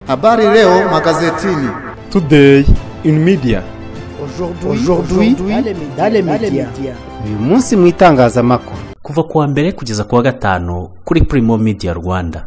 Habari leo magazetini. Today in media. Aujourd'hui dans les médias. uyu munsi mu itangazamakuru kuva ku wa mbere kugeza ku wa gatanu kuri Primo Media Rwanda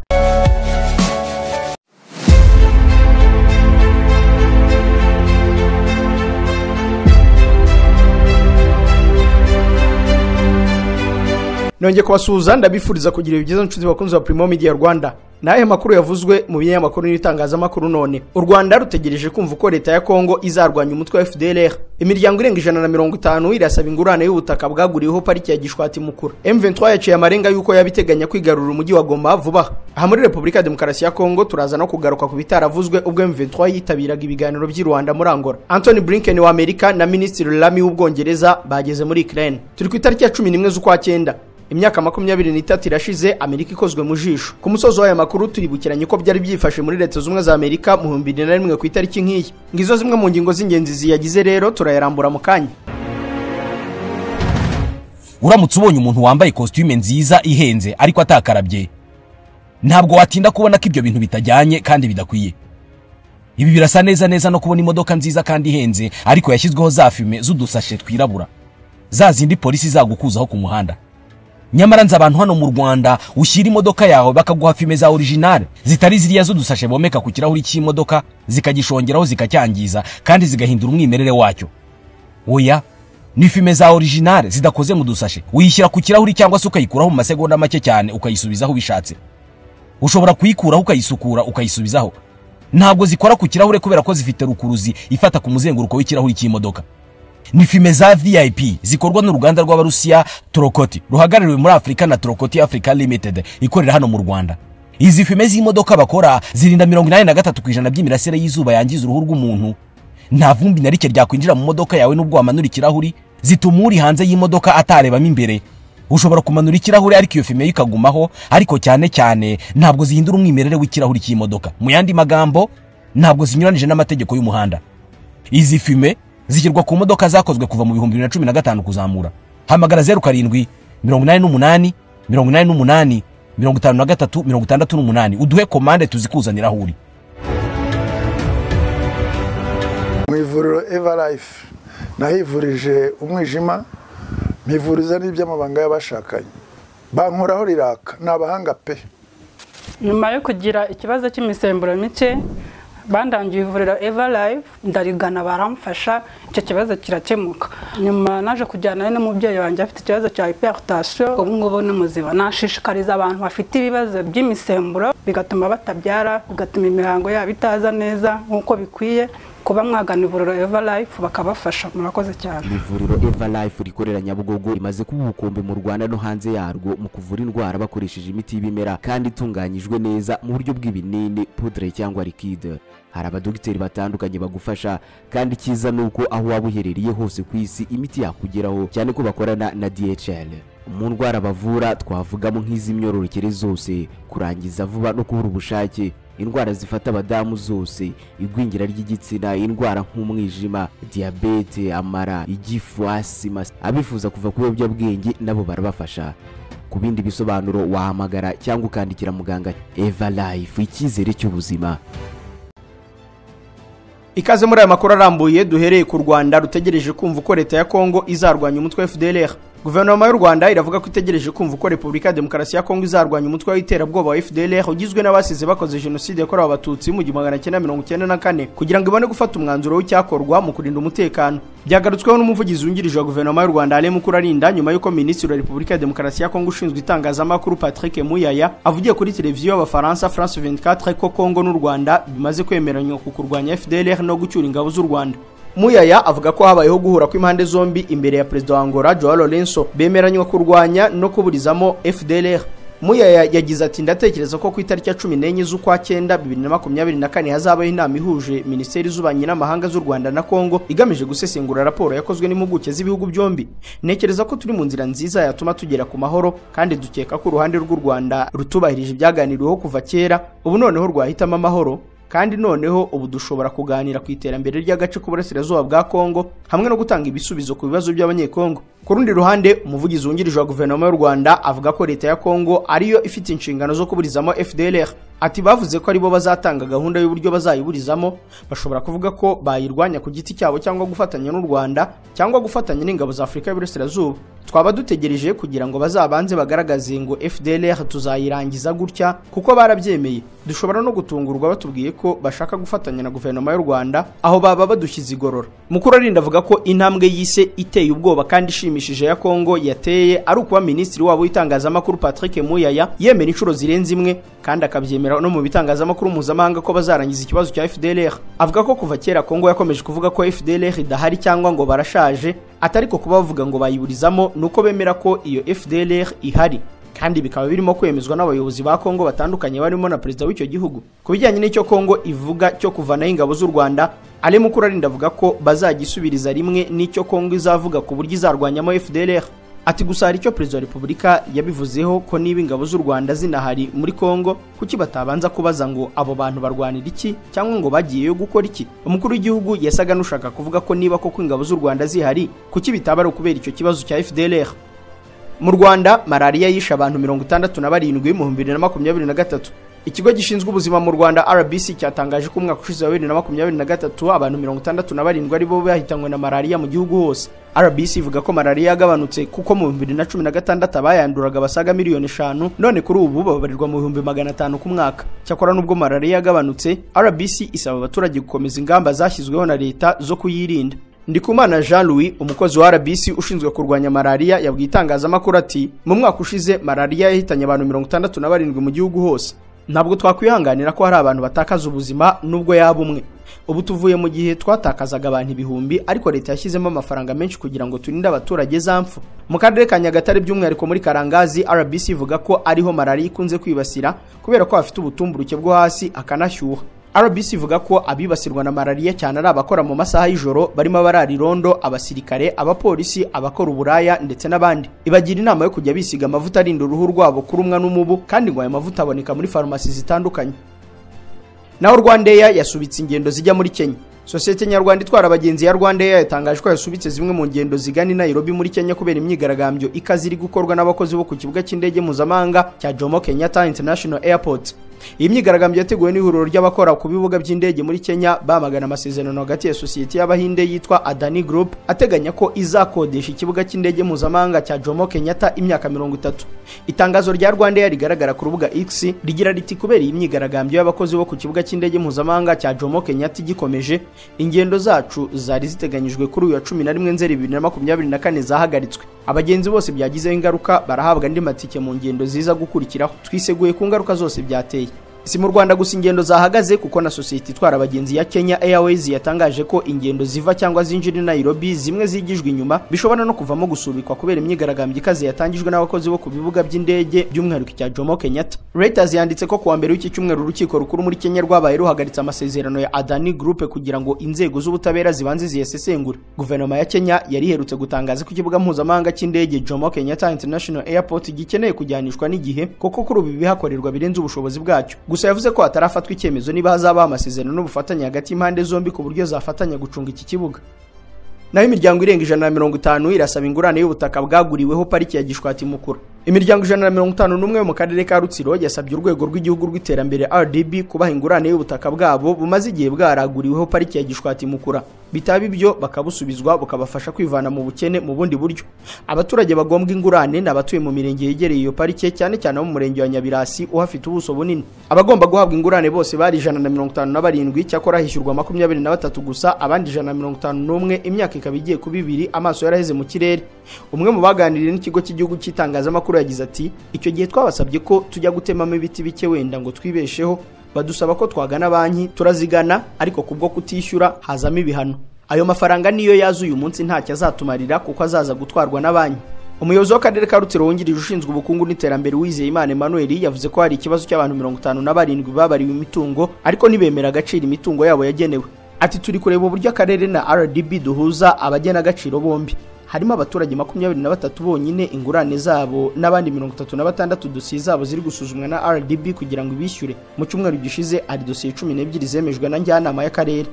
nongeye kubasuhuza ndabifuriza kugira ibyiza inshuti bakunzi ba Primo Media Rwanda ni ayahe makuru yavuzwe mu binyamakuru n'ibitangazamakuru none u rwanda rutegereje kumva uko leta ya kongo izarwanya umutwe wa fdlr imiryango irenga ijana na mirongo itanu irasaba ingurane y'ubutaka bwaguriweho pariki ya gishwati mukura m23 yaciye amarenga y'uko yabiteganya kwigarurira umujyi wa goma vuba aha aha muri repubulika ya demokarasi ya kongo turaza no kugaruka ku bitaravuzwe ubwo m23 yitabiraga ibiganiro by'i rwanda muri angola anthony blinken wa amerika na minisitiri lamy w'ubwongereza bageze muri ukraine turi ku itariki ya cumi n'imwe z'ukwa cyenda imyaka makumyabiri n'itatu irashize amerika ikozwe mu jisho ku musozi w'aya makuru turibukiranye uko byari byifashe muri leta zunze ubumwe za amerika mu bihumbi bibiri na rimwe ku itariki nk'iyi ngizo zimwe mu ngingo z'ingenzi ziyagize rero turayarambura mu kanya uramutse ubonye umuntu wambaye kositime nziza ihenze ariko atakarabye ntabwo watinda kubona ko ibyo bintu bitajyanye kandi bidakwiye ibi birasa neza neza no kubona imodoka nziza kandi ihenze ariko yashyizweho za fime z'udusashe twirabura za zindi polisi zagukuzaho ku muhanda nyamara nzi abantu hano mu rwanda ushyira imodoka yawe bakaguha fime za orijinale zitari ziriya z'udusashe bomeka ku kirahuri cy'imodoka zikagishongeraho zikacyangiza kandi zigahindura umwimerere wacyo oya ni fime za orijinale zidakoze mu dusashe uyishyira ku kirahuri cyangwa se ukayikuraho mu masegonda make cyane ukayisubizaho ubishatse ushobora kuyikuraho ukayisukura ukayisubizaho ntabwo zikora ku kirahure kubera ko zifite rukuruzi ifata ku muzenguruko w'ikirahuri cy'imodoka ni fime za vip zikorwa n'uruganda rw'abarusiya torokoti ruhagarariwe muri afurika na torokoti africa limited ikorera hano mu rwanda izi fime z'imodoka bakora zirinda mirongo inani na gatatu ku ijana by'imirasire y'izuba yangiza uruhu rw'umuntu nta vumbi na rike ryakwinjira mu modoka yawe n'ubwo wamanura ikirahuri zituma uri hanze y'imodoka atarebamo imbere ushobora kumanura ikirahure ariko iyo fime yo ikagumaho ariko cyane cyane ntabwo zihindura umwimerere w'ikirahuri cy'imodoka mu yandi magambo ntabwo zinyuranije n'amategeko y'umuhanda izi fime zishyirwa ku modoka zakozwe kuva mu bihumbi bibiri na cumi na gatanu kuzamura hamagara zeru karindwi mirongo inani n'umunani mirongo inani n'umunani mirongo itanu na gatatu mirongo itandatu n'umunani uduhe komande tuzikuzanira aho uri mu ivuriro evarayifu nahivurije umwijima mpivuriza n'iby'amabanga y'abashakanye bankoraho riraka ni abahanga pe nyuma yo kugira ikibazo cy'imisemburo mike bandangiye ivuriro eva live ndarigana baramfasha icyo kibazo kirakemuka nyuma naje kujyana n'umubyeyi wanjye afite ikibazo cya hypertension ubu ngubu ni muzima nashishikariza abantu bafite ibibazo by'imisemburo bigatuma batabyara bigatuma imihango yabo itaza neza nk'uko bikwiye kuba mwagana ivuriro eva live bakabafasha murakoze cyane ivuriro eva life rikorera nyabugogo rimaze kuba ubukombe mu rwanda no hanze yarwo mu kuvura indwara bakoresheje imiti y'ibimera kandi itunganyijwe neza mu buryo bw'ibinini pudre cyangwa likide hari abadogiteri batandukanye bagufasha kandi icyiza ni uko aho waba uherereye hose ku isi imiti yakugeraho cyane ko bakorana na dhl mu ndwara bavura twavugamo nk'iz'imyororokere zose kurangiza vuba no kubura ubushake indwara zifata abadamu zose igwingira ry'igitsina indwara nk'umwijima diyabete amara igifu asima abifuza kuva ku biyobyabwenge nabo barabafasha ku bindi bisobanuro wahamagara cyangwa ukandikira muganga eva life icyizere cy'ubuzima ikaze muri aya makuru arambuye duhereye ku rwanda rutegereje kumva uko leta ya kongo izarwanya umutwe wa fdlr guverinoma y'u rwanda iravuga ko itegereje kumva uko repubulika ya demokarasi ya kongo izarwanya umutwe w'iterabwoba wa fdlr ugizwe n'abasize bakoze jenoside yakorewe abatutsi mu gihumbi magana cyenda mirongo icyenda na kane kugira ngo ibone gufata umwanzuro w'icyakorwa mu kurinda umutekano byagarutsweho n'umuvugizi wungirije wa guverinoma y'u rwanda ale mukurarinda nyuma y'uko minisitiri wa repubulika ya demokarasi ya kongo ushinzwe itangazamakuru patrick muyaya avugiye kuri televiziyo y'abafaransa france 24 ko kongo n'u rwanda bimaze kwemeranywa ku kurwanya fdlr no gucyura ingabo z'u rwanda muyaya avuga ko habayeho guhura kw'impande zombi imbere ya perezida wa angola joao lorenzo bemeranywa kurwanya no kuburizamo fdlr muyaya yagize ati ndatekereza ko ku itariki ya cumi n'enye z'ukwa cyenda bibiri na makumyabiri na kane hazabaho inama ihuje minisiteri z'ububanyi n'amahanga z'u rwanda na kongo igamije gusesengura raporo yakozwe n'impuguke z'ibihugu byombi ntekereza ko turi mu nzira nziza yatuma tugera ku mahoro kandi dukeka ko uruhande rw'u rwanda rutubahirije ibyaganiriweho kuva kera ubu noneho rwahitamo amahoro kandi noneho ubu dushobora kuganira ku iterambere ry'agace k'uburasirazuba bwa kongo hamwe no gutanga ibisubizo ku bibazo by'abanyekongo ku rundi ruhande umuvugizi wungirije wa guverinoma y'u rwanda avuga ko leta ya kongo ariyo ifite inshingano zo kuburizamo fdlr ati bavuze ko aribo bazatanga gahunda y'uburyo bazayiburizamo bashobora kuvuga ko bayirwanya ku giti cyabo cyangwa gufatanya n'u rwanda cyangwa gufatanya n'ingabo za afurika y'uburasirazuba twaba dutegereje kugira ngo bazabanze bagaragaze ngo fdlr tuzayirangiza gutya kuko barabyemeye dushobora no gutungurwa batubwiye ko bashaka gufatanya na guverinoma y'u rwanda aho baba badushyize igorora mukuru arinda avuga ko intambwe y'ise iteye ubwoba kandi ishimishije ya kongo yateye ari ukuba minisitiri wabo w'itangazamakuru patrick muyaya yemera inshuro zirenze imwe kandi akabyemera no mu bitangazamakuru mpuzamahanga ko bazarangiza ikibazo cya fdlr avuga ko kuva kera kongo yakomeje kuvuga ko fdlr idahari cyangwa ngo barashaje atari ko kuba bavuga ngo bayiburizamo ni uko bemera ko iyo fdlr ihari kandi bikaba birimo kwemezwa n'abayobozi ba Kongo batandukanye barimo na perezida w'icyo gihugu ku bijyanye n'icyo Kongo ivuga cyo kuvanaho ingabo z'u Rwanda Ale Mukuru arinda avuga ko bazagisubiriza rimwe n'icyo Kongo izavuga ku buryo izarwanyamo FDLR ati gusa hari icyo perezida wa repubulika yabivuzeho ko niba ingabo z'u Rwanda zinahari muri Kongo kuki batabanza kubaza ngo abo bantu barwanira iki cyangwa ngo bagiyeyo gukora iki umukuru w'igihugu yasaga n'ushaka kuvuga ko niba koko ingabo z'u Rwanda zihari kuki bitaba ari ukubera icyo kibazo cya FDLR mu rwanda malariya yishe abantu mirongo itandatu na barindwi mu bihumbi bibiri na makumyabiri na gatatu ikigo gishinzwe ubuzima mu rwanda rbc cyatangaje ko umwaka ushize wa bibiri na makumyabiri na gatatu abantu mirongo itandatu na barindwi aribo bahitanywe na malariya mu gihugu hose rbc ivuga ko malariya yagabanutse kuko mu bihumbi bibiri na cumi na gatandatu abayanduraga basaga miliyoni eshanu none kuri ubu babarirwa mu bihumbi magana atanu ku mwaka cyakora n'ubwo malariya yagabanutse rbc isaba abaturage gukomeza ingamba zashyizweho na leta zo kuyirinda ndikumana jean louis umukozi wa rbc ushinzwe kurwanya malariya yabwiye itangazamakuru ati mu mwaka ushize malariya yahitanye abantu mirongo itandatu na barindwi mu gihugu hose ntabwo twakwihanganira ko hari abantu batakaza ubuzima nubwo yaba umwe ubu tuvuye mu gihe twatakazaga abantu ibihumbi ariko leta yashyizemo amafaranga menshi kugira ngo turinde abaturage za mfu mu karere ka nyagatare by'umwihariko muri karangazi rbc ivuga ko ariho malariya ikunze kwibasira kubera ko hafite ubutumburuke bwo hasi akanashyuha rbc ivuga ko abibasirwa na malariya cyane ari abakora mu masaha y'ijoro barimo abarara irondo abasirikare abapolisi abakora uburaya ndetse n'abandi ibagira inama yo kujya bisiga amavuta arinda uruhu rwabo kurumwa n'umubu kandi ngo aya mavuta aboneka muri farumasi zitandukanye naho rwandeya yasubitse ingendo zijya muri kenya sosiyete nyarwanda itwara abagenzi ya rwandeya yatangaje ko yasubitse zimwe mu ngendo zigana i nairobi muri kenya kubera imyigaragambyo ikaze iri gukorwa n'abakozi bo ku kibuga cy'indege mpuzamahanga cya jomo kenyatta international airport iyi myigaragambyo yateguwe n'ihuriro ry'abakora ku bibuga by'indege muri kenya bamagana amasezerano hagati ya sosiyete y'abahinde yitwa adani group ateganya ko izakodesha ikibuga cy'indege mpuzamahanga cya jomo kenyatta imyaka mirongo itatu itangazo rya rwandair rigaragara ku rubuga x rigira riti kubera iyi myigaragambyo y'abakozi bo ku kibuga cy'indege mpuzamahanga cya jomo kenyatta igikomeje ingendo zacu zari ziteganyijwe kuri uyu wa cumi na rimwe nzeri bibiri na makumyabiri na kane zahagaritswe abagenzi bose byagizeho ingaruka barahabwa andi matike mu ngendo ziza gukurikiraho twiseguye ku ngaruka zose byateye si mu rwanda gusa ingendo zahagaze kuko na sosiyete itwara abagenzi ya kenya airways yatangaje ko ingendo ziva cyangwa zinjira i nairobi zimwe zigijwe inyuma bishobora no kuvamo gusubikwa kubera imyigaragambyo ikaze yatangijwe n'abakozi bo ku bibuga by'indege by'umwihariko icya jomo kenyatta reuters yanditse ko kuwa mbere w'iki cyumweru urukiko rukuru muri kenya rwabaye ruhagaritse amasezerano ya adani group kugira ngo inzego z'ubutabera zibanze ziyasesengure guverinoma ya kenya yari iherutse gutangaza ko ikibuga mpuzamahanga cy'indege jomo kenyatta international airport gikeneye kujyanishwa n'igihe kuko kuri ubu ibihakorerwa birenze ubushobozi bwacyo gusa yavuze ko hatarafatwa icyemezo niba hazabaho amasezerano n'ubufatanye hagati y'impande zombi ku buryo zafatanya gucunga iki kibuga naho imiryango irenga ijana na mirongo itanu irasaba ingurane y'ubutaka bwaguriweho pariki ya gishwati mukura imiryango ijana na mirongo itanu n'umwe mu karere ka rutsiro yasabye urwego rw'igihugu rw'iterambere rdb kubaha ingurane y'ubutaka bwabo bumaze igihe bwaraguriweho pariki ya gishwati mukura bitaba ibyo bakabusubizwa bukabafasha kwivana mu bukene mu bundi buryo abaturage bagombwa ingurane ni abatuye mu mirenge yegereye iyo parike cyane cyane abo mu murenge wa nyabirasi uhafite ubuso bunini abagomba guhabwa ingurane bose bari ijana na mirongo itanu na barindwi cyakora hishyurwa makumyabiri na batatu gusa abandi ijana na mirongo itanu n'umwe imyaka ikaba igiye kuba ibiri amaso yaraheze mu kirere umwe mu baganiriye n'ikigo cy'igihugu cy'itangazamakuru yagize ati icyo gihe twabasabye ko tujya gutemamo ibiti bike wenda ngo twibesheho badusaba ko twagana banki turazigana ariko kubwo kutishyura hazamo ibihano ayo mafaranga niyo yaza uyu munsi ntacyo azatumarira kuko azaza gutwarwa na banki umuyobozi w'akarere ka rutsiro wungirije ushinzwe ubukungu n'iterambere wizeye imana emmanuel yavuze ko hari ikibazo cy'abantu mirongo itanu na barindwi babariwe imitungo ariko ntibemera agaciro imitungo yabo yagenewe ati turi kureba uburyo akarere na rdb duhuza abagena agaciro bombi harimo abaturage makumyabiri na batatu bonyine ingurane zabo n'abandi mirongo itatu na batandatu dosiye zabo ziri gusuzumwa na rdb kugira ngo ibishyure mu cyumweru gishize hari dosiye cumi n'ebyiri zemejwe na njyanama y'akarere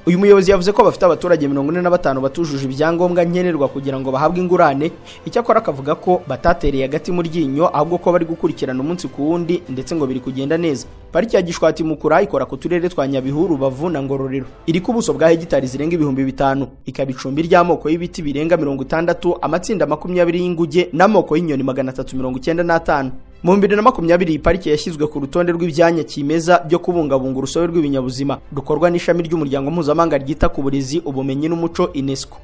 uyu muyobozi yavuze ko bafite abaturage mirongo ine na batanu batujuje ibyangombwa nkenerwa kugira ngo bahabwe ingurane icyakora akavuga ko batatereye agati mu ryinyo ahubwo ko bari gukurikirana umunsi ku wundi ndetse ngo biri kugenda neza pariki ya gishwati mukura ikora ku turere twa nyabihu rubavu na ngororero iri ku buso bwa hegitari zirenga ibihumbi bitanu ikaba icumbi ry'amoko y'ibiti birenga mirongo itandatu amatsinda makumyabiri y'inguge n'amoko y'inyoni magana atatu mirongo icyenda n'atanu mu bibiri na makumyabiri iyi parike yashyizwe ku rutonde rw'ibyanya kimeza byo kubungabunga urusobe rw'ibinyabuzima dukorwa n'ishami ry'umuryango mpuzamahanga ryita ku burezi ubumenyi n'umuco unesco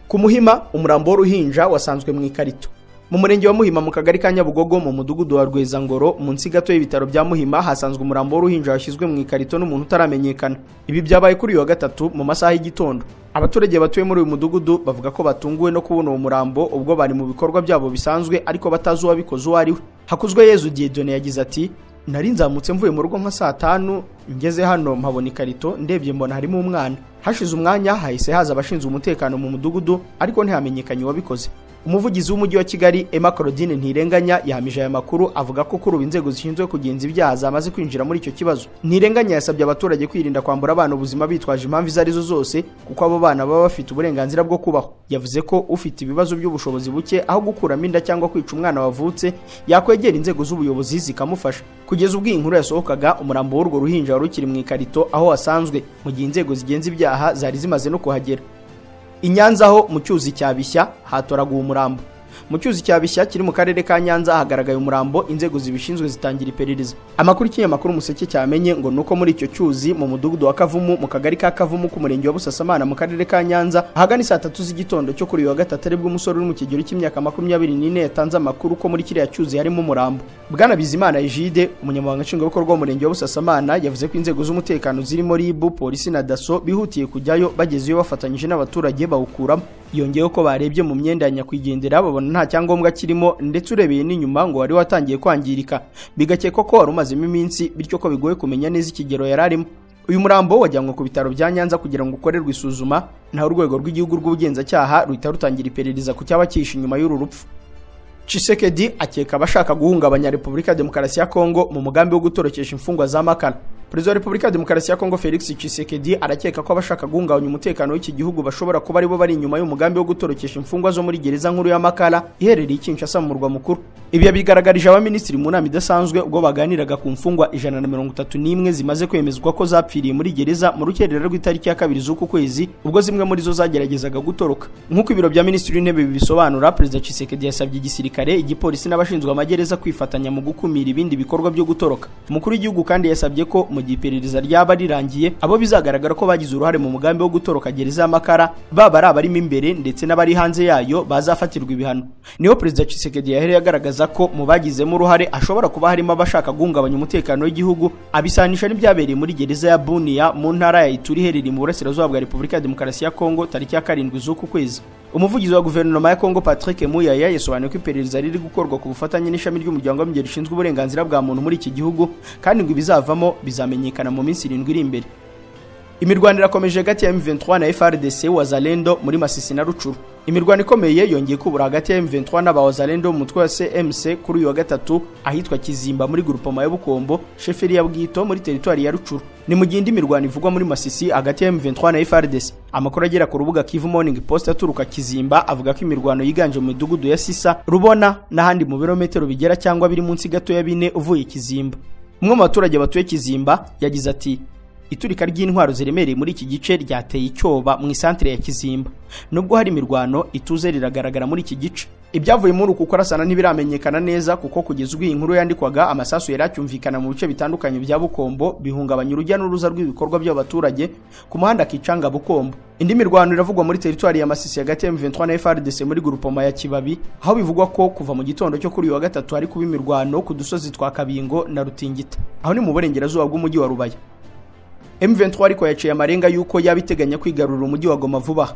ku muhima umurambo w'uruhinja wasanzwe mu ikarito mu murenge wa muhima mu kagari ka nyabugogo mu mudugudu wa rwezangoro munsi gato y'ibitaro bya muhima hasanzwe umurambo w'uruhinja washyizwe mu ikarito n'umuntu utaramenyekana ibi byabaye kuri uyu wa gatatu mu masaha y'igitondo abaturage batuye muri uyu mudugudu bavuga ko batunguwe no kubona uwo murambo ubwo bari mu bikorwa byabo bisanzwe ariko batazi uwabikoze uwo ari we hakuzwe yezu diedone yagize ati nari nzamutse mvuye mu rugo nka saa tanu ngeze hano mpabona ikarito ndebye mbona harimo umwana hashize umwanya hahise haza abashinzwe umutekano mu mudugudu ariko ntihamenyekanye uwabikoze umuvugizi w'umujyi wa kigali emma claudine ntirenganya yahamije aya makuru avuga ko kuri ubu inzego zishinzwe kugenza ibyaha zamaze kwinjira muri icyo kibazo ntirenganya yasabye abaturage kwirinda kwambura abana ubuzima bitwaje impamvu izo arizo zose kuko abo bana baba bafite uburenganzira bwo kubaho yavuze ko ufite ibibazo by'ubushobozi buke aho gukuramo inda cyangwa kwica umwana wavutse yakwegera inzego z'ubuyobozi zikamufasha kugeza ubwo iyi nkuru yasohokaga umurambo w'urwo ruhinja wari ukiri mu ikarito aho wasanzwe mu gihe inzego zigenza ibyaha zari zimaze no kuhagera i Nyanza ho mu cyuzi cya bishya hatoraguwe umurambo mu cyuzi cya bishya kiri mu karere ka nyanza hagaragaye umurambo inzego zibishinzwe zitangira iperereza amakuru y'ikinyamakuru umuseke cyamenye ngo nuko muri icyo cyuzi mu mudugudu wa kavumu mu kagari ka kavumu k'umurenge wa busasamana mu karere ka nyanza ahagana saa tatu z'igitondo cyo kuri uyu wa gatatu aribwo umusore uri mu kigero cy'imyaka makumyabiri n'ine yatanze amakuru ko muri kiriya cyuzi harimo umurambo bwana bizimana ejide umunyamabanga nshingwabikorwa w'umurenge wa busasamana yavuze ko inzego z'umutekano zirimo ribu polisi na daso bihutiye kujyayo bagezeyo bafatanyije n'abaturage bawukuramo yongeyeho ko barebye mu myenda ya nyakwigendera babona nta cyangombwa kirimo ndetse urebeye n'inyuma ngo wari watangiye kwangirika bigakekwa ko wari umazemo iminsi bityo ko bigoye kumenya neza ikigero yari arimo uyu murambo wajyanwe ku bitaro bya nyanza kugira ngo ukorerwe isuzuma naho urwego rw'igihugu rw'ubugenzacyaha ruhita rutangira iperereza ku cyaba cyihishe inyuma y'uru rupfu Chisekedi akeka abashaka guhungabanya Repubulika ya Demokarasi ya Kongo mu mugambi wo gutorokesha imfungwa za Makala. Perezida wa Repubulika ya Demokarasi ya Kongo Felix Chisekedi arakeka ko abashaka guhungabanya umutekano w'iki gihugu bashobora kuba aribo bari inyuma y'umugambi wo gutorokesha imfungwa zo muri gereza nkuru ya Makala iherereye i Kinshasa mu murwa mukuru. Ibi yabigaragarije abaminisitiri mu nama idasanzwe ubwo baganiraga ku mfungwa ijana na mirongo itatu n'imwe zimaze kwemezwa ko zapfiriye muri gereza mu rukerera rw'itariki ya kabiri z'uku kwezi ubwo zimwe muri zo zageragezaga gutoroka. Nk'uko ibiro bya Minisitiri w'Intebe bibisobanura, Perezida Chisekedi yasabye igisirikare gisirikare igipolisi n'abashinzwe amagereza kwifatanya mu gukumira ibindi bikorwa byo gutoroka umukuru w'igihugu kandi yasabye ko mu gihe iperereza ryaba rirangiye abo bizagaragara ko bagize uruhare mu mugambi wo gutoroka gereza y'amakara baba ari abarimo imbere ndetse n'abari hanze yayo bazafatirwa ibihano niho perezida Tshisekedi yahereye agaragaza ko mu bagizemo uruhare ashobora kuba harimo abashaka guhungabanya umutekano w'igihugu abisanisha n'ibyabereye muri gereza ya Bunia mu ntara ya Ituri iherereye mu burasirazuba bwa Repubulika ya Demokarasi ya Kongo tariki ya karindwi z'uku kwezi umuvugizi wa guverinoma ya kongo patrick muyaya yasobanuye ko iperereza riri gukorwa ku bufatanye n'ishami ry'umuryango w'abimbere rishinzwe uburenganzira bwa muntu muri iki gihugu kandi ngo ibizavamo bizamenyekana mu minsi irindwi iri imbere imirwano irakomeje hagati ya M23 na FRDC wazalendo muri Masisi na Rucuru imirwano ikomeye yongeye kubura hagati ya M23 n'aba wazalendo mu mutwe wa CMC kuri uyu wa gatatu ahitwa Kizimba muri grupoma ya Bukombo sheferi ya Bwito muri teritwari ya Rucuru ni mu gihe indi mirwano ivugwa muri Masisi hagati ya M23 na FRDC amakuru agera ku rubuga Kivu Morning Post aturuka Kizimba avuga ko imirwano yiganje mu midugudu ya Sisa Rubona n'ahandi mu birometero bigera cyangwa biri munsi gato ya bine uvuye Kizimba umwe mu baturage batuye Kizimba yagize ati iturika ry'intwaro ziremereye muri iki gice ryateye icyoba mu isantere ya Kizimba nubwo hari imirwano ituze riragaragara muri iki gice ibyavuye muri uku kurasana ntibiramenyekana neza kuko kugeza ubwo iyi nkuru yandikwaga amasasu yari acyumvikana mu bice bitandukanye bya Bukombo bihungabanya urujya n'uruza rw'ibikorwa by'abaturage ku muhanda Kicanga Bukombo indi mirwano iravugwa muri teritwari ya Masisi hagati ya M23 na FRDC muri grupoma ya Kibabi aho bivugwa ko kuva mu gitondo cyo kuri uyu wa gatatu hari kuba imirwano ku dusozi twa Kabingo na Rutingita aho ni mu burengerazuba bw'umujyi wa Rubaya M23 ariko yaciye amarenga yuko yaba iteganya kwigarurira umujyi wa Goma vuba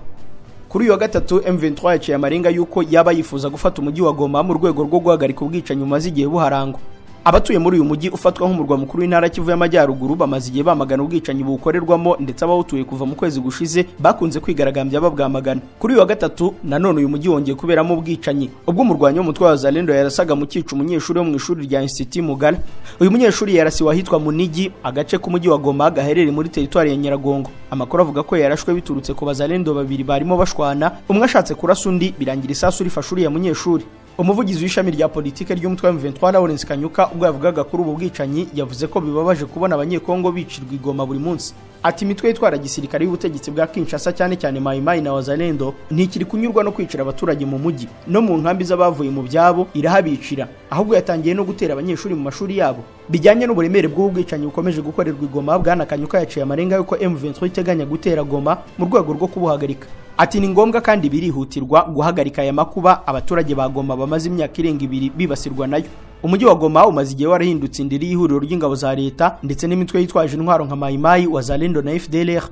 kuri uyu wa gatatu M23 yaciye amarenga yuko yaba yifuza gufata umujyi wa Goma mu rwego rwo guhagarika ubwicanyi bumaze igihe buharangwa abatuye muri uyu mujyi ufatwa nk'umurwa mukuru w'intara Kivu y'Amajyaruguru bamaze igihe bamagana ubwicanyi buwukorerwamo ndetse abawutuye kuva mu kwezi gushize bakunze kwigaragambya babwamagana kuri uyu wa gatatu nanone uyu mujyi wongeye kuberamo ubwicanyi ubwo umurwanyi w'umutwe wa Zalendo yarasaga mu cyica umunyeshuri wo mu ishuri rya Institut Mugara uyu munyeshuri yarasiwe ahitwa Munigi agace k'umujyi wa Goma gaherereye muri teritwari ya Nyiragongo amakuru avuga ko yarashwe biturutse ku bazalendo babiri barimo bashwana umwe ashatse kurasa undi birangira isasu rifashe uriya munyeshuri umuvugizi w'ishami rya politike ry'umutwe wa M23 Lawrence Kanyuka ubwo yavugaga kuri ubu bwicanyi yavuze ko bibabaje kubona abanyekongo bicirwa igoma buri munsi ati imitwe yitwara gisirikare y'ubutegetsi bwa Kinshasa cyane cyane Mai Mai na Wazalendo ntikiri kunyurwa no kwicira abaturage mu mujyi no mu nkambi z'abavuye mu byabo irahabicira ahubwo yatangiye no gutera abanyeshuri mu mashuri yabo bijyanye n'uburemere bw'ubwicanyi bukomeje gukorerwa igoma bwana Kanyuka yaciye amarenga yuko M23 iteganya gutera goma mu rwego rwo kubuhagarika ati ni ngombwa kandi birihutirwa guhagarika aya makuba abaturage ba Goma bamaze imyaka irenga ibiri bibasirwa nayo umujyi wa Goma umaze igihe warahindutse indiri y'ihuriro ry'ingabo za leta ndetse n'imitwe yitwaje intwaro nka Mai Mai Wazalendo na FDLR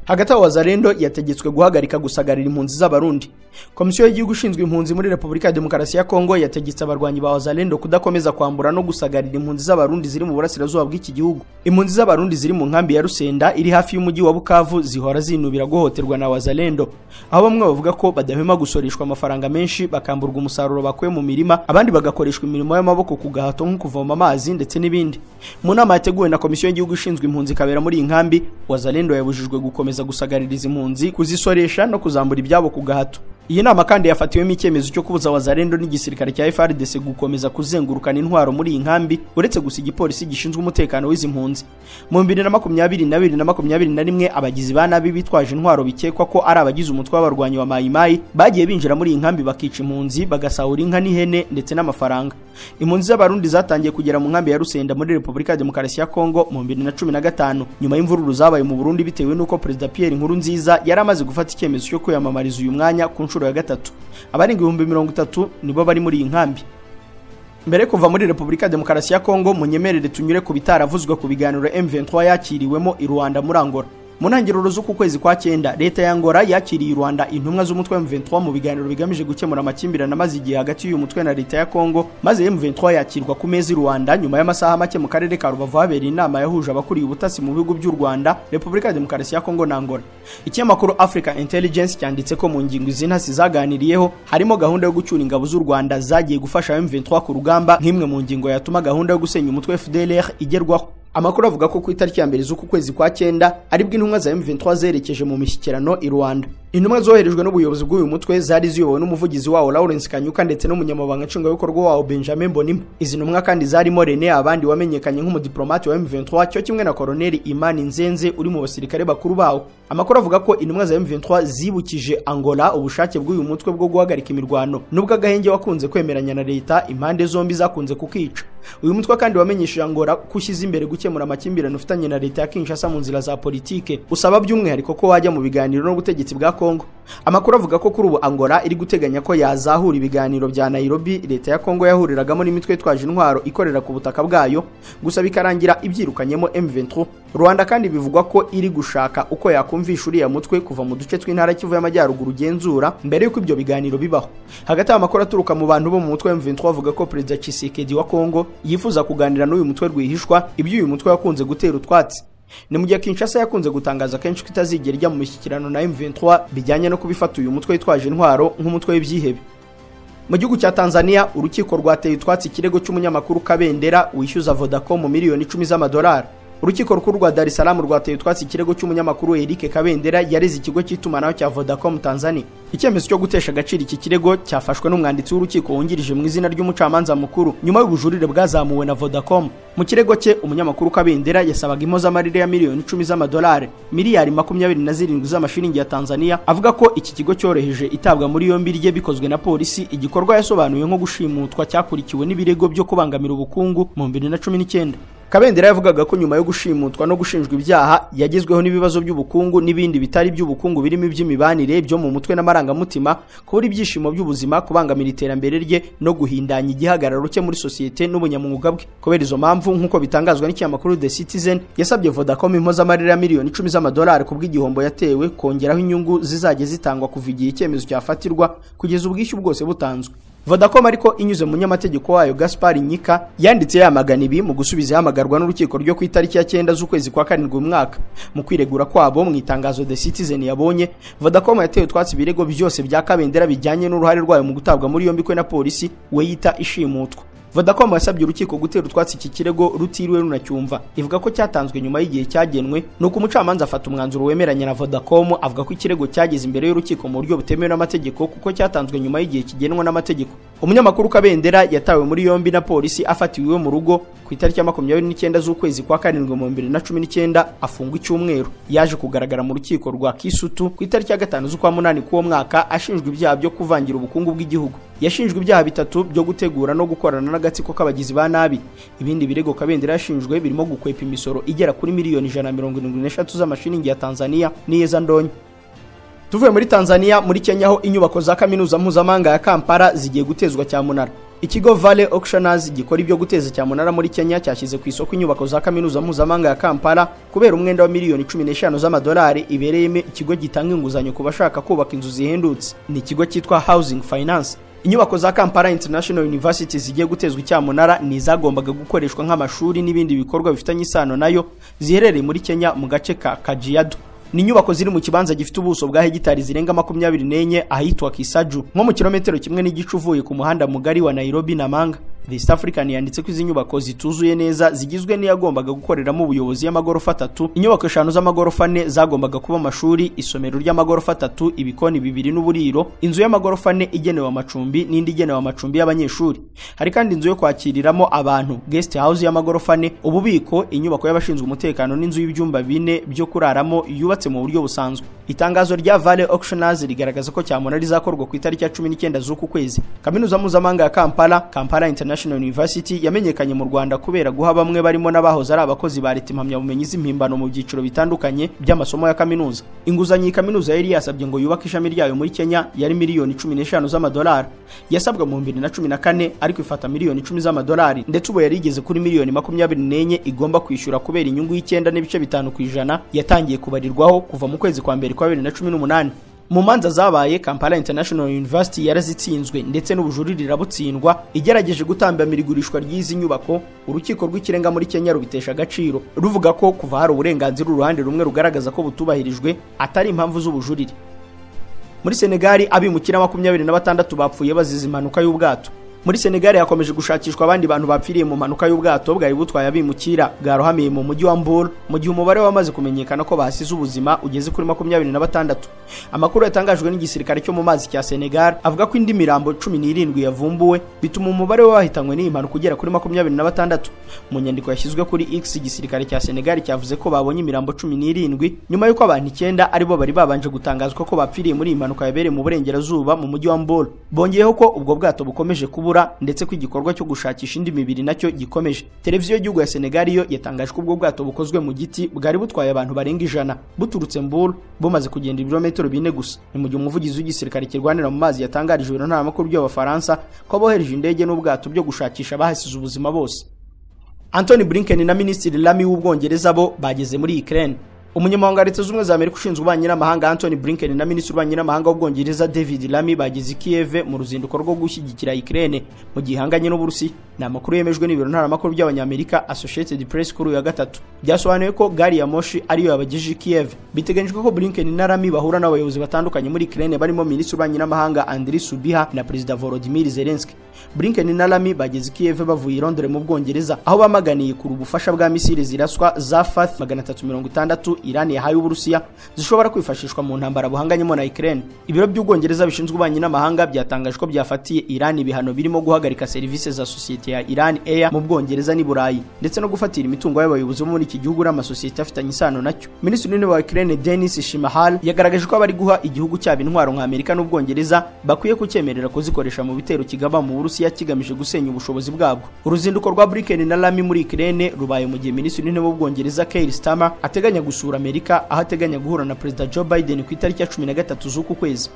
hagati aho Wazalendo yategetswe guhagarika gusagarira impunzi z'abarundi komisiyo y'igihugu ishinzwe impunzi muri repubulika ya demokarasi ya kongo yategetse abarwanyi ba Wazalendo kudakomeza kwambura no gusagarira impunzi z'abarundi ziri mu burasirazuba bw'iki gihugu impunzi z'abarundi ziri mu nkambi ya rusenda iri hafi y'umujyi wa bukavu zihora zinubira guhohoterwa na Wazalendo aho bamwe bavuga ko badahwema gusoreshwa amafaranga menshi bakamburwa umusaruro bakuye mu mirima abandi bagakoreshwa imirimo y'amaboko ku gahato nko kuvoma amazi ndetse n'ibindi mu nama yateguwe na komisiyo y'igihugu ishinzwe impunzi ikabera muri iyi nkambi Wazalendo yabujijwe gukomeza gukomeza gusagaririza impunzi kuzisoresha no kuzambura ibyabo ku gahato iyi nama kandi yafatiwemo icyemezo cyo kubuza wazarendo n'igisirikare cya FARDC gukomeza kuzengurukana intwaro muri iyi nkambi uretse gusa igipolisi gishinzwe umutekano w'izi mpunzi mu 2022 na 2021 abagizi ba nabi bitwaje intwaro bikekwa ko ari abagize umutwe w'abarwanyi wa Mai Mai bagiye binjira muri iyi nkambi bakica impunzi bagasahura inka n'ihene ndetse n'amafaranga impunzi z'abarundi zatangiye kugera mu nkambi ya Rusenda muri Repubulika ya Demokarasi ya Kongo mu 2015 nyuma y'imvururu zabaye mu Burundi bitewe n'uko Perezida Pierre Nkurunziza yari amaze gufata icyemezo cyo kwiyamamariza uyu mwanya ku nshuro ya gatatu abarenga ibihumbi mirongo itatu nibo bari muri iyi nkambi mbere kuva muri repubulika ya demokarasi ya kongo munyemerere tunyure ku bitaravuzwe ku biganiro m23 yakiriwemo i rwanda muri angola mu ntangiriro z'uku kwezi kwa cyenda leta ya angola yakiriye i rwanda intumwa z'umutwe wa m23 mu biganiro bigamije gukemura amakimbirane amaze igihe hagati y'uyu mutwe na leta ya kongo maze m23 yakirwa ku meza i rwanda nyuma y'amasaha make mu karere ka rubavu habereye inama yahuje abakuriye ubutasi mu bihugu by'u rwanda repubulika ya demokarasi ya kongo na angola ikinyamakuru africa intelligence cyanditse ko mu ngingo izi ntasi zaganiriyeho harimo gahunda yo gucyura ingabo z'u rwanda zagiye gufasha m23 ku rugamba nk'imwe mu ngingo yatuma gahunda yo gusenya umutwe fdlr igerwaho amakuru avuga ko ku itariki ya mbere z'uku kwezi kwa cyenda aribwo intumwa za M23 zerekeje mu mishyikirano i Rwanda intumwa zoherejwe n'ubuyobozi bw'uyu mutwe zari ziyobowe n'umuvugizi wawo Lawrence Kanyuka ndetse n'umunyamabanga nshingwabikorwa wawo Benjamin Bonimpa izi ntumwa kandi zarimo Rene abandi wamenyekanye nk'umudiplomate wa M23 cyo kimwe na Colonel Imani Nzenze uri mu basirikare bakuru bawo amakuru avuga ko intumwa za M23 zibukije Angola ubushake bw'uyu mutwe bwo guhagarika imirwano nubwo agahenge wakunze kwemeranya na leta impande zombi zakunze kukica uyu mutwe kandi wamenyesheje Angola kushyize imbere gukemura amakimbirane ufitanye na leta ya Kinshasa mu nzira za politike usaba by'umwihariko ko wajya mu biganiro n'ubutegetsi bwa Kongo amakuru avuga ko kuri ubu Angola iri guteganya ko yazahura ibiganiro bya Nairobi leta ya Kongo yahuriragamo n'imitwe itwaje intwaro ikorera ku butaka bwayo gusa bikarangira ibyirukanyemo M23 Rwanda kandi bivugwa ko iri gushaka uko yakumvisha uriya mutwe kuva mu duce tw'intara Kivu y'Amajyaruguru genzura mbere y'uko ibyo biganiro bibaho hagati amakuru aturuka mu bantu bo mu mutwe wa M23 avuga ko Perezida Tshisekedi wa Kongo yifuza kuganira n'uyu mutwe rwihishwa ibyo uyu mutwe wakunze gutera utwatsi ni mu gihe Kinshasa yakunze gutangaza kenshi ko itazigera ijya mu mishyikirano na M23 bijyanye no kubifata uyu mutwe witwaje intwaro nk'umutwe w'ibyihebe mu gihugu cya Tanzania urukiko rwateye utwatsi ikirego cy'umunyamakuru Kabendera wishyuza Vodacom miliyoni icumi z'amadolari urukiko rukuru rwa Dar es Salaam rwateye utwatsi ikirego cy'umunyamakuru Eric Kabendera yareze ikigo cy'itumanaho cya Vodacom Tanzania icyemezo cyo gutesha agaciro iki kirego cyafashwe n'umwanditsi w'urukiko wungirije mu izina ry'umucamanza mukuru nyuma y'ubujurire bwazamuwe na Vodacom mu kirego cye umunyamakuru Kabendera yasabaga impozamarire ya miliyoni icumi z'amadolari miliyari makumyabiri na zirindwi z'amashiringi ya Tanzania avuga ko iki kigo cyoroheje itabwa muri yombi rye bikozwe na polisi igikorwa yasobanuye nko gushimutwa cyakurikiwe n'ibirego byo kubangamira ubukungu mu 2019 kabendera yavugaga ko nyuma yo gushimutwa no gushinjwa ibyaha yagezweho n'ibibazo by'ubukungu n'ibindi bitari by'ubukungu birimo iby'imibanire byo mu mutwe n'amarangamutima kubura ibyishimo by'ubuzima kubangamira iterambere rye no guhindanya igihagararo cye muri sosiyete n'ubunyamwuga bwe kubera izo mpamvu nk'uko bitangazwa n'ikinyamakuru The Citizen yasabye Vodacom impozamarira ya miliyoni icumi z'amadolari ku bw'igihombo yatewe kongeraho inyungu zizajya zitangwa kuva igihe icyemezo cyafatirwa kugeza ubwishyu bwose butanzwe vodacom ariko inyuze mu nyamategeko wayo gaspar nyika yanditse yamagana ibi mu gusubiza ihamagarwa n'urukiko ryo ku itariki ya cyenda z'ukwezi kwa karindwi uyu mwaka mu kwiregura kwabo mu itangazo the citizen yabonye vodacom yateye utwatsi ibirego byose bya kabendera bijyanye n'uruhare rwayo mu gutabwa muri yombi kwe na polisi we yita ishimutwa vodacom yasabye urukiko gutera utwatsi iki kirego rutiriwe runacyumva ivuga ko cyatanzwe nyuma y'igihe cyagenwe nuko umucamanza afata umwanzuro wemeranya na vodacom avuga ko ikirego cyageze imbere y'urukiko mu buryo butemewe n'amategeko kuko cyatanzwe nyuma y'igihe kigenwa n'amategeko umunyamakuru kabendera yatawe muri yombi na polisi afatiwe iwe mu rugo ku itariki ya makumyabiri n'icyenda z'ukwezi kwa karindwi mu bibiri na cumi n'icyenda afungwa icyumweru yaje kugaragara mu rukiko rwa kisutu ku itariki ya gatanu z'ukwa munani k'uwo mwaka ashinjwa ibyaha byo kuvangira ubukungu bw'igihugu yashinjwe ibyaha bitatu byo gutegura no gukorana n'agatsiko k'abagizi ba nabi ibindi birego kabendera yashinjwe birimo gukwepa imisoro igera kuri miliyoni ijana na mirongo irindwi n'eshatu z'amashiringi ya tanzania n'iyezandonyo tuvuye muri tanzania muri kenya aho inyubako za kaminuza mpuzamahanga ya kampala zigiye gutezwa cyamunara ikigo vale auctioners gikora ibyo guteza cyamunara muri kenya cyashyize ku isoko inyubako za kaminuza mpuzamahanga ya kampala kubera umwenda wa miliyoni cumi n'eshanu z'amadolari ibereyemo ikigo gitanga inguzanyo ku bashaka kubaka inzu zihendutse ni ikigo cyitwa housing finance inyubako za kampala international university zigiye gutezwa icyamunara ni izagombaga gukoreshwa nk'amashuri n'ibindi bikorwa bifitanye isano nayo ziherereye muri kenya mu gace ka kajiado ni inyubako ziri mu kibanza gifite ubuso bwa hegitari zirenga makumyabiri n'enye ahitwa kisaju nko mu kilometero kimwe n'igice uvuye ku muhanda mugari wa nairobi na manga the east african yanditse ko izi nyubako zituzuye neza zigizwe n'iyagombaga gukoreramo ubuyobozi y'amagorofa atatu inyubako eshanu z'amagorofa ane zagombaga kuba amashuri isomero ry'amagorofa atatu ibikoni bibiri n'uburiro inzu y'amagorofa ane igenewe amacumbi n'indi igenewe amacumbi y'abanyeshuri hari kandi inzu yo kwakiriramo abantu guest house y'amagorofa ane ububiko inyubako y'abashinzwe umutekano n'inzu y'ibyumba bine byo kuraramo yubatse mu buryo busanzwe itangazo rya vale auctioners rigaragaza ko cyamunara rizakorwa ku itariki ya cumi n'icyenda z'uku kwezi kaminuza mpuzamahanga ya kampala kampala International International University yamenyekanye mu Rwanda kubera guha bamwe barimo n'abahoze ari abakozi ba leta impamyabumenyi z'impimbano mu byiciro bitandukanye by'amasomo ya kaminuza inguzanyo iyi kaminuza yari yasabye ngo yubake ishami ryayo muri Kenya yari miliyoni cumi n'eshanu z'amadolari yasabwa mu bibiri na cumi na kane ariko ifata miliyoni icumi z'amadolari ndetse ubu yari igeze kuri miliyoni makumyabiri n'enye igomba kwishyura kubera inyungu y'icyenda n'ibice bitanu ku ijana yatangiye kubarirwaho kuva mu kwezi kwa mbere kwa bibiri na cumi n'umunani mu manza zabaye kampala international university yarazitsinzwe ndetse n'ubujurire irabutsindwa igerageje gutambamira igurishwa ry'izi nyubako urukiko rw'ikirenga muri kenya rubitesha agaciro ruvuga ko kuva hari uburenganzira uruhande rumwe rugaragaza ko butubahirijwe atari impamvu z'ubujurire muri senegali abimukira makumyabiri na batandatu bapfuye bazize impanuka y'ubwato muri senegali hakomeje gushakishwa abandi bantu bapfiriye mu mpanuka y'ubwato bwari butwaye abimukira bwarohamiye mu mujyi wa mbura mu gihe umubare wamaze kumenyekana ko bahasize ubuzima ugeze kuri makumyabiri na batandatu amakuru yatangajwe n'igisirikare cyo mu mazi cya senegali avuga ko indi mirambo cumi n'irindwi yavumbuwe bituma umubare w'abahitanwe n'iyi mpanuka ugera kuri makumyabiri na batandatu mu nyandiko yashyizwe kuri x igisirikare cya senegali cyavuze ko babonye imirambo cumi n'irindwi nyuma y'uko abantu icyenda aribo bari babanje gutangazwa ko bapfiriye muri iyi mpanuka yabereye mu burengerazuba mu mujyi wa mbura bongeyeho ko ubwo bwato bukomeje kuba kubura ndetse ko igikorwa cyo gushakisha indi mibiri nacyo gikomeje televiziyo y'igihugu ya senegali yo yatangaje ko ubwo bwato bukozwe mu giti bwari butwaye abantu barenga ijana buturutse mburu bumaze kugenda ibirometero bine gusa ni mu gihe umuvugizi w'igisirikare kirwanira mu mazi yatangarije ibiro ntamakuru by'abafaransa ko abohereje indege n'ubwato byo gushakisha abahasize ubuzima bose antony blinken na minisitiri lamy w'ubwongereza bo bageze muri ukraine umunyamabanga leta z'ubumwe za amerika ushinzwe ububanyi n'amahanga anthony blinken na minisitiri w'ububanyi n'amahanga w'ubwongereza david lamy bageze i kiev mu ruzinduko rwo gushyigikira ukraine mu gihe ihanganye n'uburusiya ni amakuru yemejwe n'ibiro ntaramakuru by'abanyamerika associated press kuri uyu wa gatatu byasobanuye ko gari ya moshi ariyo yabagejeje i kiev biteganyijwe ko blinken na lamy bahura n'abayobozi batandukanye muri ukraine barimo minisitiri w'ububanyi n'amahanga andri subiha na perezida volodimir zelensky blinken na lamy bageze i kiev bavuye i londres mu bwongereza aho bamaganiye kure ubufasha bwa misiri ziraswa za fath magana atatu mirongo itandatu Iran yahaye Uburusiya zishobora kwifashishwa mu ntambara buhanganyemo na Ukraine. Ibiro by'Ubwongereza bishinzwe ububanyi n'amahanga byatangaje ko byafatiye Iran ibihano birimo guhagarika serivisi za sosiyete ya Iran Air mu Bwongereza n'i Burayi ndetse no gufatira imitungo y'abayobozi bo muri iki gihugu n'amasosiyete afitanye isano nacyo. Minisitiri w'Intebe wa Ukraine Denis Shimahal yagaragaje ko abari guha igihugu cyabo intwaro nka Amerika n'Ubwongereza bakwiye kucyemerera kuzikoresha mu bitero kigaba mu Burusiya kigamije gusenya ubushobozi bwabwo. Uruzinduko rwa Blinken na Lamy muri Ukraine rubaye mu gihe Minisitiri w'Intebe w'Ubwongereza Keir Starmer ateganya gusura gusura amerika aho ateganya guhura na perezida joe biden ku itariki ya cumi na gatatu z'uku kwezi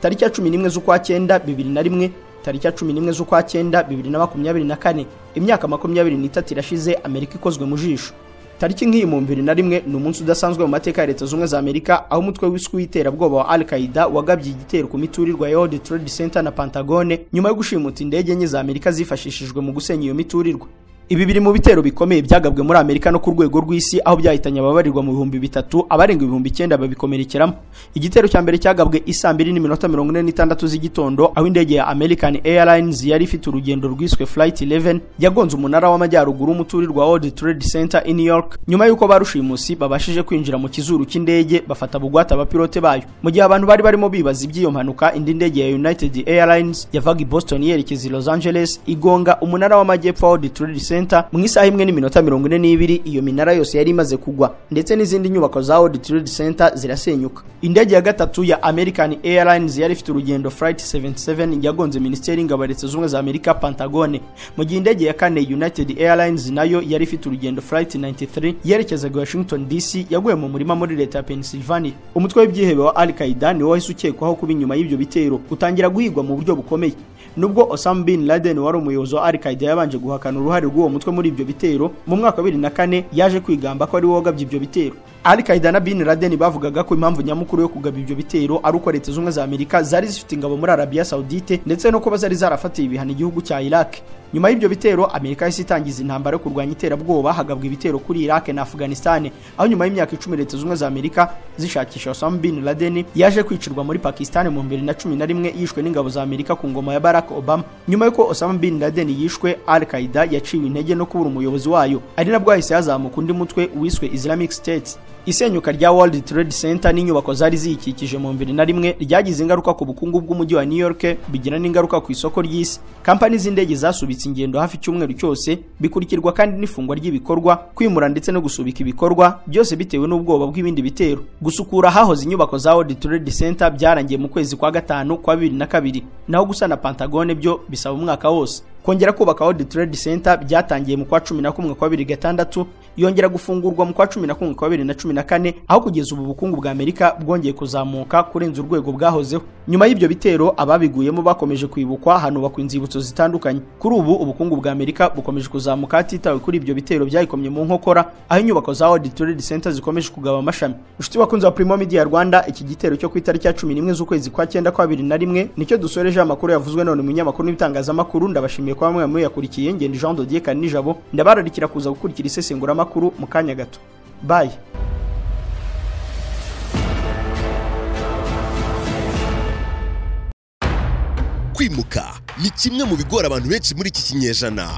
tariki ya cumi n'imwe z'ukwa cyenda bibiri na rimwe tariki ya cumi n'imwe z'ukwa cyenda bibiri na makumyabiri na kane imyaka makumyabiri n'itatu irashize amerika ikozwe mu jisho tariki nk'iy'ibihumbi bibiri na rimwe ni umunsi udasanzwe mu mateka ya leta zunze ubumwe za amerika aho umutwe wiswe w'iterabwoba wa al qaida wagabye igitero ku miturirwa ya world trade center na pentagone nyuma yo gushimuta indege enye za amerika zifashishijwe mu gusenya iyo miturirwa ibi biri mu bitero bikomeye byagabwe muri amerika no ku rwego rw'isi aho byahitanye ababarirwa mu bihumbi bitatu abarenga ibihumbi icyenda babikomerekeramo igitero cya mbere cyagabwe isaa mbiri n'iminota mirongo ine n'itandatu z'igitondo aho indege ya american airlines yari ifite urugendo rwiswe flight 11 yagonze umunara w'amajyaruguru w'umuturirwa world trade center i new york nyuma y'uko barushimusi babashije kwinjira mu kizuru cy'indege bafata bugwate abapilote bayo mu gihe abantu bari barimo bibaza iby'iyo mpanuka indi ndege ya united airlines yavaga i boston yerekeza i los angeles igonga umunara w'amajyepfo wa world trade center mu isaha imwe n'iminota mirongo ine n'ibiri iyo minara yose yari imaze kugwa ndetse n'izindi nyubako za world trade center zirasenyuka indege ya gatatu ya american airlines yari ifite urugendo flight 77 yagonze minisiteri y'ingabo ya leta zunze ubumwe za amerika pentagone mu gihe indege ya kane united airlines nayo yari ifite urugendo flight 93 yerekezaga i washington dc yaguye mu murima muri leta ya pennsylvania umutwe w'ibyihebe wa al qaida ni wo wahise ukekwaho kuba inyuma y'ibyo bitero utangira guhigwa mu buryo bukomeye nubwo Osama bin Laden wari umuyobozi wa Al-Qaeda yabanje guhakana uruhare rw'uwo mutwe muri ibyo bitero mu mwaka wa 2004 yaje kwigamba ko ari we wagabye ibyo bitero Al-Qaeda na bin Laden bavugaga ko impamvu nyamukuru yo kugaba ibyo bitero ari uko leta z'ubumwe za Amerika zari zifite ingabo muri Arabia Saudite ndetse no kuba zari zarafatiye ibihano igihugu cya Iraq nyuma y'ibyo bitero Amerika yahise itangiza intambara yo kurwanya iterabwoba hagabwa ibitero kuri Iraq na Afghanistan aho nyuma y'imyaka icumi leta z'ubumwe za Amerika zishakisha Osama bin Laden yaje kwicirwa muri Pakistan mu 2011 yishwe n'ingabo za Amerika ku ngoma ya Barack Barack Obama nyuma y'uko Osama bin Laden yishwe Al-Qaeda yaciwe intege no kubura umuyobozi wayo ari nabwo yahise yazamuka undi mutwe wiswe Islamic State isenyuka rya World Trade Center n'inyubako zari ziyikikije mu 2001 ryagize ingaruka ku bukungu bw'umujyi wa New York bigira n'ingaruka ku isoko ry'isi kampani z'indege zasubitse ingendo hafi icyumweru cyose bikurikirwa kandi n'ifungwa ry'ibikorwa kwimura ndetse no gusubika ibikorwa byose bitewe n'ubwoba bw'ibindi bitero gusukura hahoze inyubako za World Trade Center byarangiye mu kwezi kwa gatanu kwa 2002 naho gusana Pentagon Pentagone byo bisaba umwaka wose kongera kubaka World Trade Center byatangiye mu kwa 11 kwa 2006 yongera gufungurwa mu kwa 11 kwa 2014 aho kugeza ubu bukungu bwa Amerika bwongeye kuzamuka kurenza urwego bwahozeho nyuma y'ibyo bitero ababiguyemo bakomeje kwibukwa hanubakwa inzibutso zitandukanye kuri ubu ubukungu bwa Amerika bukomeje kuzamuka hatitawe kuri ibyo bitero byayikomye mu nkokora aho inyubako za World Trade Center zikomeje kugaba amashami inshuti bakunze wa Primo Media Rwanda iki gitero cyo ku itariki ya 11 z'ukwezi kwa 9 kwa 2001 nicyo dusoreje amakuru yavuzwe none mu nyamakuru n'ibitangazamakuru ndabashimiye nishimiye kuba mwe muyakurikiye ngenda Jean de Dieu Kanijabo ndabararikira kuza gukurikira isesengura makuru mu kanya gato bye kwimuka ni kimwe mu bigora abantu benshi muri iki kinyejana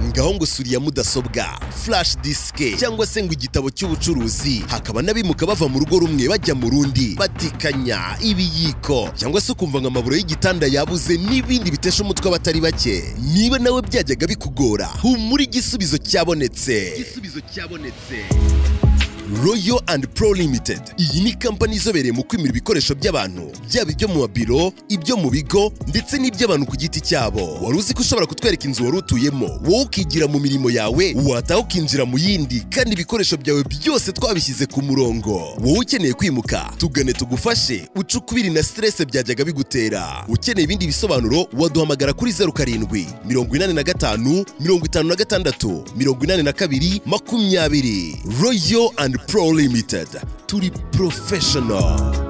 ngaho ngo suriya mudasobwa flash disike cyangwa se ngo igitabo cy'ubucuruzi hakaba n'abimuka bava mu rugo rumwe bajya mu rundi batikanya ibiyiko cyangwa se ukumva ngo amaburo y'igitanda yabuze n'ibindi bitesha umutwe abatari bake niba nawe byajyaga bikugora humura igisubizo cyabonetse igisubizo cyabonetse royal and pro limited iyi ni kampani izobereye mu kwimura ibikoresho by'abantu byaba ibyo mu mabiro ibyo mu bigo ndetse n'iby'abantu ku giti cyabo wari uzi ko ushobora kutwereka inzu wari utuyemo wowe ukigira mu mirimo yawe wataha ukinjira mu yindi kandi ibikoresho byawe byose twabishyize ku murongo wowe ukeneye kwimuka tugane tugufashe uce ukubiri na siterese byajyaga bigutera ukeneye ibindi bisobanuro waduhamagara kuri zeru karindwi mirongo inani na gatanu mirongo itanu na gatandatu mirongo inani na kabiri makumyabiri royal and Pro Limited. Turi professional.